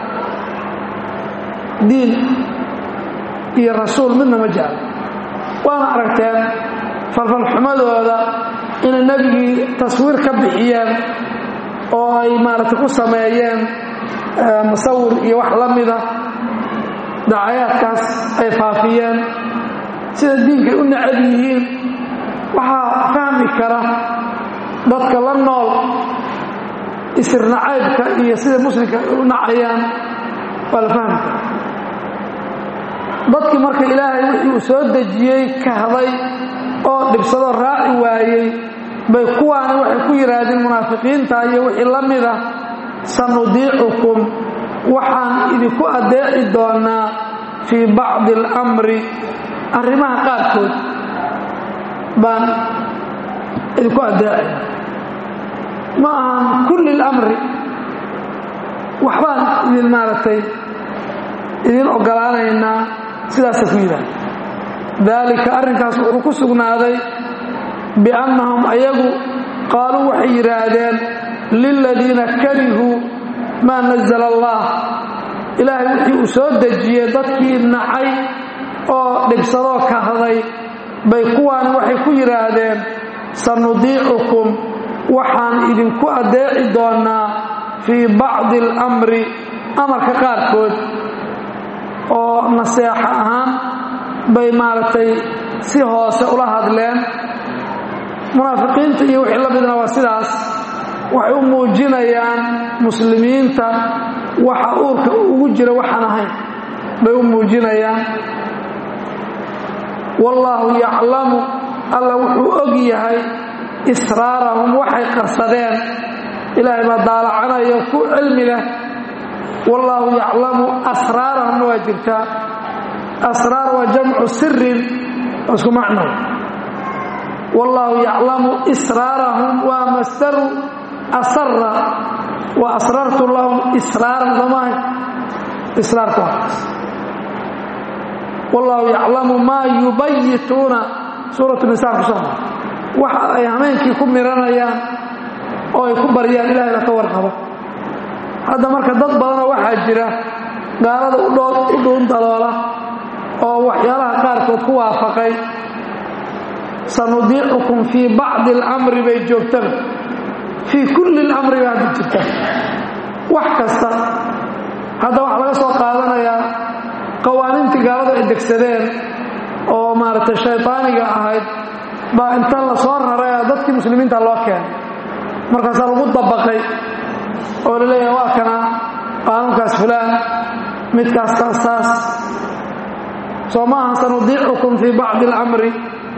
diin iyo rasuul midna ma jecla waana aragteen falfalxumadooda inay nebigii taswiir ka bixiyeen oo ay maaragtay ku sameeyeen musawir iyo wax la mida dacayaadkaas ay faafiyeen sida diinkay u necab yihiin waxaa fahmi kara dadka la nool isir nacaybka iyo sida muslimka u nacayaan waa la fahmi kara dadkii marka ilaahay wixii uu soo dejiyey kahday oo dhibsado raaci waayey bay kuwaani waxay ku yidhaahdeen munaafiqiinta iyo wixii la mida sanudiicukum waxaan idinku addeeci doonaa fii bacdi alamri arrimaha qaarkood baan idinku addeecaya ma ahan kulli اlamri waxbaan idin maaragtay idin ogolaanaynaa sidaasa ku yidhahda daalika arrinkaas wuxuu ku sugnaaday biannahum ayagu qaaluu waxay yidhaahdeen liladiina karihuu maa nazala allah ilaahay wixii uu soo dejiyey dadkii nacay oo dhibsadoo kahday bay kuwaani waxay ku yidhaahdeen sanudiicukum waxaan idinku addeeci doonnaa fii bacdi alamri amarka qaarkood oo naseexo ahaan bay maaragtay si hoose ula hadleen munaafiqiinta iyo wixii la midna waa sidaas waxay u muujinayaan muslimiinta waxa uurka ugu jira waxaan ahayn bay u muujinayaan wallaahu yaclamu alla wuxuu og yahay israarahum waxay qarsadeen ilaahay baa daalacanayo ku cilmi leh wallaahu yaclamu asraarahumna waa jirtaa asraar waa jamcu sirin isku macno wallaahu yaclamu israarahum waa masdaru asara wa asrartu lahum israaran soomaaha israarka waa wallaahu yaclamu maa yubayituuna suuratu nisaan ku soo waxa ay hameenkii ku miranayaan oo ay ku baryaan ilahay baa ka warqabo hadda marka dad badanoo waxaa jira gaalada u dhuun daloola oo waxyaalaha qaarkood ku waafaqay sanudiicukum fii bacdi alamri bay joogtaba fii kulli اlamri bay hadda jirta wax kasta hadda waxaa laga soo qaadanayaa qawaaniintii gaaladu ay degsadeen oo maaragtay shaydaaniga ahayd baa inta la soo raray dadkii muslimiinta loo keenay markaasaa lagu dabaqay oo la leeyahay waa kana qaanuunkaas fulaan midkaas taas taas soo maaha sanudiicukum fii bacdi alamri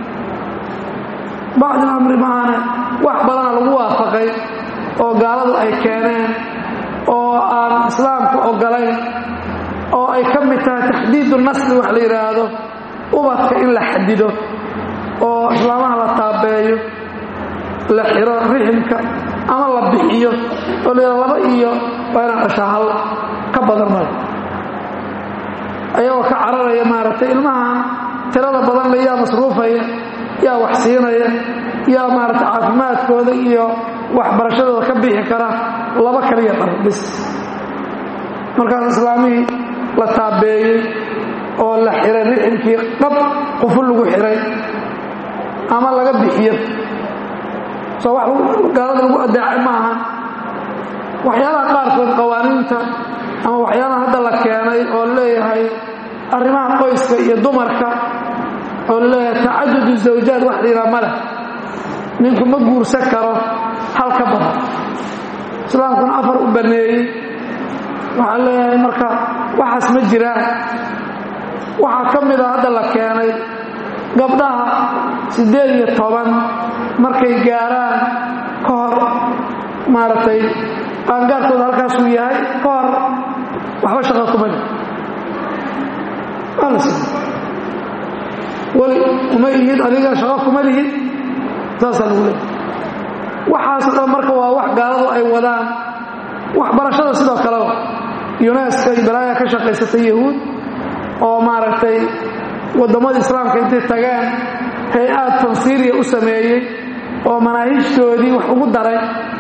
bacdi alamri maahane wax badana lagu waafaqay oo gaaladu ay keeneen oo aan islaamku ogolayn oo ay ka mid tahay taxdiidu nasli wax la yidhaahdo ubadka in la xadido oo islaamaha la taabeeyo la xiro riximka ama la bixiyo oo la laba iyo waa inaan dhashaa hal ka badan male ayagoo ka cararaya maaragtay ilmaha tirada badan le yaa masruufaya yaa wax siinaya yaa maaragtay caafimaadkooda iyo waxbarashadooda ka bixi kara laba kaliya dhar bis markaas islaamihii la taabeeyey oo la xiray riximkii qab quful lagu xiray ama laga bixiyo soo wax gaalada lagu adeecay ma aha waxyaalaha qaarkood qawaaniinta ama waxyaalaha hadda la keenay oo leeyahay arrimaha qoyska iyo dumarka oo leeyahay tacadudu zawjaad wax la yidhaha ma leh ninku ma guursan karo hal ka badan islaamkuna afar u baneeyey waxaa leeyahay marka waxaas ma jiraan waxaa ka mida hadda la keenay gabdhaha siddeed iyo toban markay gaaraan ka hor maaragtay qaangaarkooda halkaasuu yahay ka hor waxba shaqa kumali waa la sii weli uma ihid adiga shaqo kuma lihid saasaa lagu leeyahy waxaasoo dhan marka waa wax gaaladu ay wadaan waxbarashada sidoo kaleba yuneska iyo balaaya ka shaqaysatay yahuud oo maaragtay waddammada islaamka intay tageen hay-aad tansiiriya u sameeyey oo manaahijtoodii wax ugu daray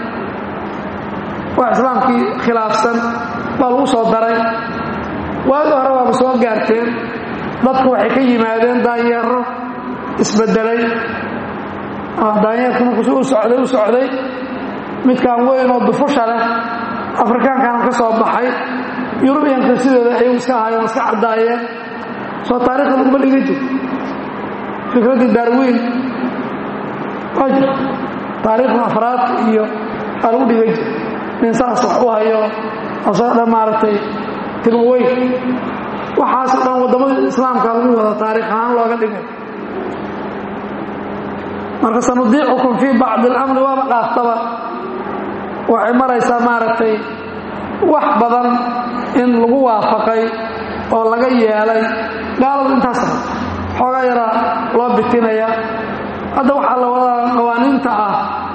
wax islaamkii khilaafsan baa lagu soo daray waagi hore waaba soo gaarteen dadku waxay ka yimaadeen daanyeero isbedelay daanyeerku markuusu u socday u socday midkaan weyn oo dufusha leh afrikaankaana ka soo baxay yurubiyanka sidooda ayagu iska ahaayeen iska caddaayeen soo taarikhda laguma dhigan jir fikraddii darwiin waa jir taariikhda afraad iyo aa lagu dhigan jir nin saas wax u hayo asoo dhan maaragtay timo weyn waxaasoo dhan waddamada islaamka lagu wada taariikh ahaan looga dhigay marka sanudiicukum fii bacdi اlamri waaba dhaaftaba waxay maraysaa maaragtay wax badan in lagu waafaqay oo laga yeelay gaaladu intaas xoogaa yaraa loo bitinaya hadda waxaa la wadaa qawaaniinta ah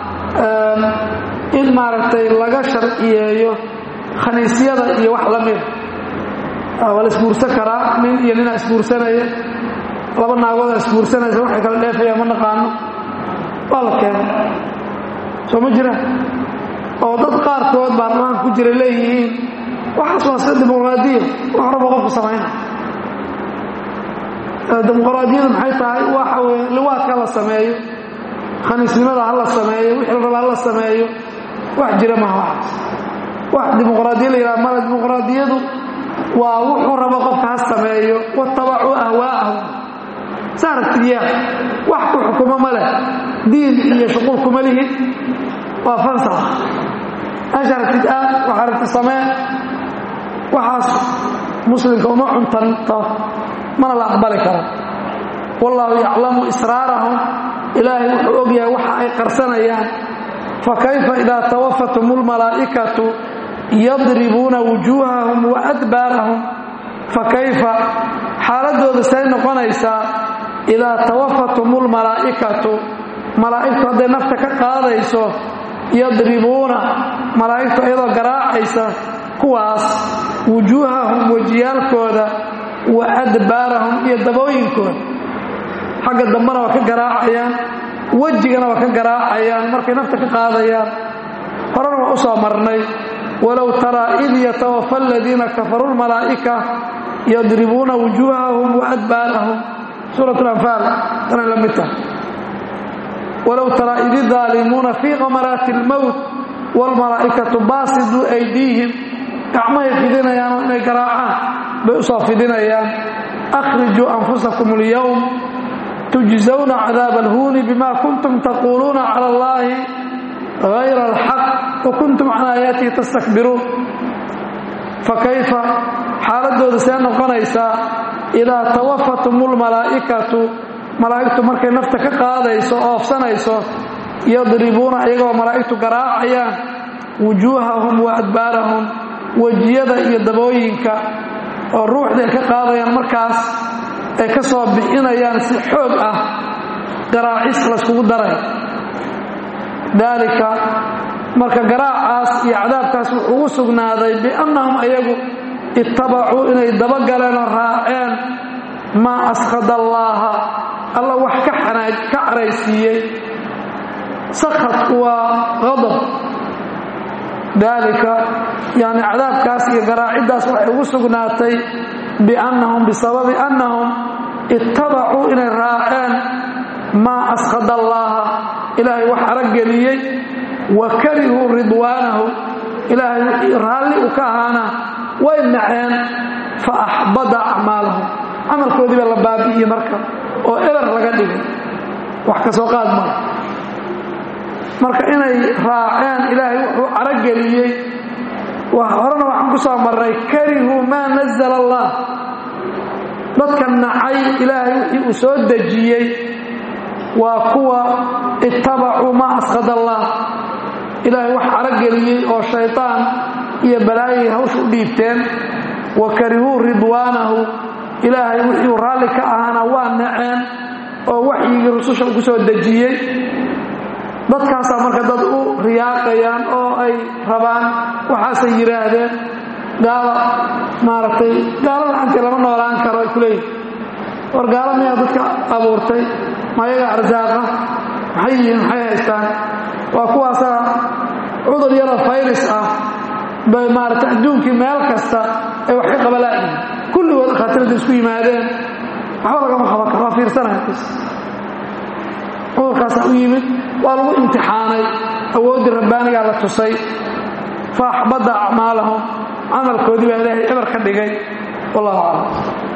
in maaragtay laga sharciyeeyo khaniisyada iyo wax la mida waa la isguursan karaa nin iyo ninaa isguursanaya laba naagoodaa isguursanaysa waxay kala dheefayaan ma naqaano waa la keenay soo ma jira oo dad qaarkood baarlamaanka ku jira leeyihiin waxaas waa sida dimuqraadiya wax raba qofku samayna dimuqraadiyadu maxay tahay waxa weye liwaadka la sameeyo khaniisnimada ha la sameeyo wixii la raba ha la sameeyo wax jira maha waxaas wax dimuqraadiya la yidhaha mala dimuqraadiyadu waa wuxuu rabo qofka ha sameeyo watabacuu ahwaa'ahum saaragtiyaa wax ku xukumo ma leh diin iyo shuquul kuma lihid waa fansal asharagtid aad waxaa ragti samee waxaas muslimka uma cuntanto mana la aqbali karo wallaahu yaclamu israarahum ilaahay wuxuu og yahay waxa ay qarsanayaan fakayfa idaa tawafatum اlmalaa'ikatu yadribuuna wujuuhahum wa adbaarahum fakayfa xaaladooda say noqonaysaa idaa tawafatum اlmalaa'ikatu malaa'igtu hadday nafta ka qaadayso yadribuuna malaa'igtu iyadoo garaacaysa kuwaas wujuuhahum wejiyaalkooda wa adbaarahum iyo dabooyinkooda xagga dambena waa ka garaacayaan wejigana waa ka garaacayaan markay nafta ka qaadayaan horena waa u soo marnay walow taraa id yatawafa aladiina kafaruu lmalaa'ika yadribuuna wujuuhahum wa adbaarahum suurat lanfaal tanay la mid tahay walow taraa id idaalimuuna fii kamaraati اlmowt wاlmalaa'ikatu baasiduu aydiihim gacmahay fidinayaanoo inay garaacaan bay u soo fidinayaan akhrijuu anfusakum اlyowm tujزawna cadaab اlhuuni bima kuntum taquuluuna calى اllahi غayra اlxaq wakuntum can aayaatihi tastakbiruun fakayfa xaaladooda see noqonaysaa idaa tawafatum اlmalaa'ikatu malaa'igtu markay nafta ka qaadayso oofsanayso yadribuuna iyagoo malaa'igtu garaacayaan wujuuhahum wa adbaarahum wejiyada iyo dabooyinka oo ruuxday ka qaadayaan markaas ay ka soo bixinayaan si xoog ah garaacis layskugu daray daalika marka garaacaas iyo cadaabkaas wuxuu ugu sugnaaday biannahum ayagu ittabacuu inay dabagaleen oo raaceen maa askhada allaaha alla wax ka caraysiiyey sakhadku waa qadab daalika yani cadaabkaas iyo garaaciddaas waxay ugu sugnaatay biannahum bisababi annahum ittabacuu inay raaceen maa askhada allaaha ilaahay wax arageliyey wa karihuu ridwaanahu ilaahay wixii raalli u ka ahaana way naceen fa axbada acmaalahum camalkoodii baa la baabi'iyey marka oo eber laga dhigay wax ka soo qaad mara marka inay raaceen ilaahay wuxuu carageliyey horena waxaan ku soo marray karihuu maa nazala allah dadka nacay ilaahay wixii uu soo dejiyey waa kuwa ittabacuu maa askhad allah ilaahay wax carageliyey oo shaytaan iyo balaayay hawsha u dhiibteen wa karihuu ridwaanahu ilaahay wixii raalli ka ahaana waa naceen oo waxyigii rususha ugu soo dejiyey dadkaasaa marka dad u riyaaqayaan oo ay rabaan waxaasay yidhaahdeen gaalo maaragtay gaalo lacantii lama noolaan karo ay ku leeyihin war gaalo miyaa dadka abuurtay mayaga arsaaqa maxay yihiin maxay haystaan waa kuwaasaa cudur yaro fayris ah bay maaragtay adduunkii meel kasta ay wax ka qabalaayihin kulligood dhakhaatiirada isku yimaadeen waxba lagama qaban karo waa fiirsanaya cudurkaasaa u yimid waa lagu imtixaanay awooddii rabbaanigaa la tusay fa axbada acmaalahum camalkoodii baa ilaahay eber ka dhigay wallahu aclam